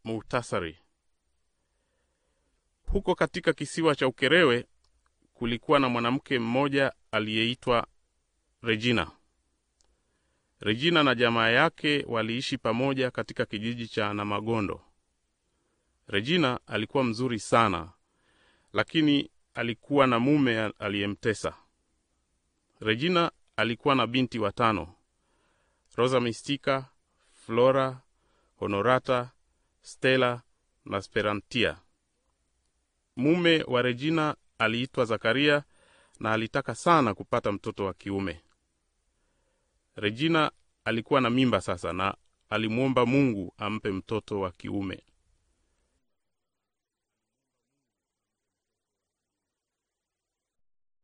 Muhtasari. Huko katika kisiwa cha Ukerewe kulikuwa na mwanamke mmoja aliyeitwa Regina. Regina na jamaa yake waliishi pamoja katika kijiji cha Namagondo. Regina alikuwa mzuri sana, lakini alikuwa na mume aliyemtesa. Regina alikuwa na binti watano: Rosa Mistika, Flora, Honorata, Stella na Sperantia. Mume wa Regina aliitwa Zakaria na alitaka sana kupata mtoto wa kiume. Regina alikuwa na mimba sasa na alimwomba Mungu ampe mtoto wa kiume.